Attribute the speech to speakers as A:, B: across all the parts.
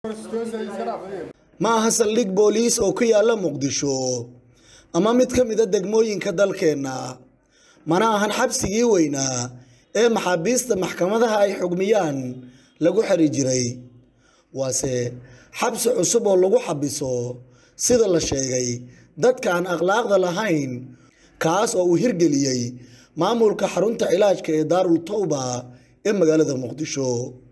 A: ma aha saldhig booliis oo ku yaalla muqdisho ama mid ka mida degmooyinka dalkeenna mana ahan xabsigii weynaa ee maxaabiista maxkamadaha ay xugmiyaan lagu xeri jiray waase xabsi cusub oo lagu xabiso sida la sheegay dadka aan akhlaaqda lahayn kaas oo uu hirgeliyey maamulka xarunta cilaajka ee daarul tawba ee magaalada muqdisho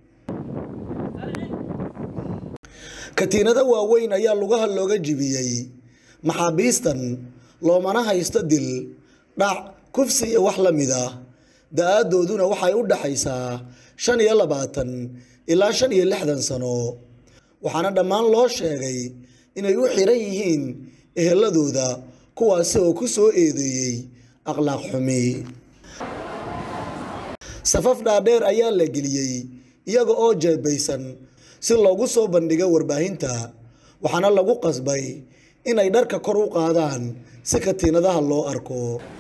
A: katiinado waaweyn ayaa lugaha looga jibiyey maxaabiistan loomana haysto dil dhac kufsi iyo wax la mid ah da-aadooduna waxay u dhaxaysaa shan iyo labaatan ilaa shan iyo lixdan sano waxaana dhammaan loo sheegay inay u xiran yihiin eheladooda kuwaasi oo ku soo eedeeyey akhlaaq xumi safaf dhaadheer ayaa la geliyey iyaga oo jeebaysan si loogu soo bandhigo warbaahinta waxaana lagu qasbay inay dharka kor u qaadaan si katiinadaha loo arko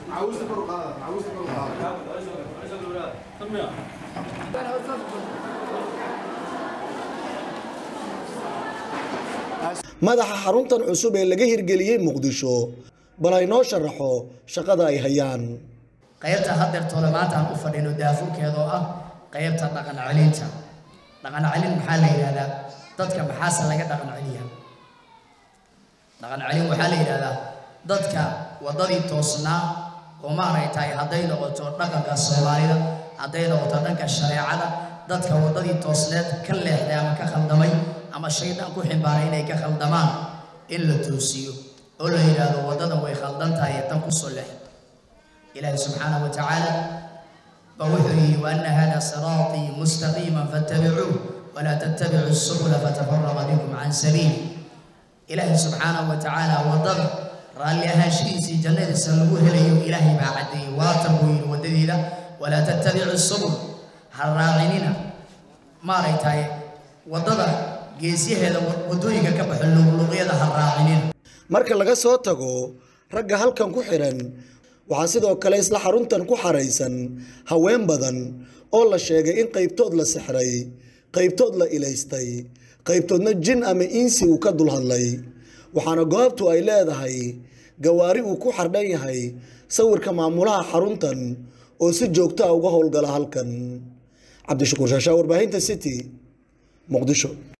A: madaxa xaruntan cusub ee laga hirgeliyey muqdisho bal haynoo sharaxo shaqada ay hayaan
B: qaybta hadeertoole maanta aan u fadhino daafurkeeda oo ah qaybta dhaqan celinta dhaqan celin maxaa la yidhahdaa dadka maxaase laga dhaqan celiyaa dhaqan celin waxaa la yidhahdaa dadka waddadii toosnaa oo maaragtay hadday noqoto dhaqanka soomaalida hadday noqoto dhanka shareecada dadka waddadii toosneed ka leexday ama ka khaldamay ama shaydaan ku ximbaaray inay ka khaldamaan in la toosiyo oo la yidhaahdo waddadan way khaldan tahay tan kusoo leex ilaahi subxaanahu wa tacaala ba wuxuu yidhi waana hada siraatii mustaqiiman fattabicuuh walaa tattabicu subula fatafaraqa bikum can sabiili ilaahi subxaanahu wa tacaala waddada raalli ahaanshihiisii jannadiisa lagu helayo ilaahay baa caddeeyey waatan buu yidhi waddadiida walaa tattabicu subul ha raacinina maaragtay waddada geesyaheeda waddooyinka ka baxo luqluqyada ha raacinina
A: marka laga soo tago ragga halkan ku xiran waxaa sidoo kale isla xaruntan ku xaraysan haween badan oo la sheegay in qaybtood la sixray qaybtood la ilaystay qaybtoodna jin ama insi uu ka dulhadlay waxaana goobtu ay leedahay gawaari uu ku xardhan yahay sawirka maamulaha xaruntan oo si joogto ah uga howlgala halkan cabdishakuur shaashaa warbaahinta city muqdisho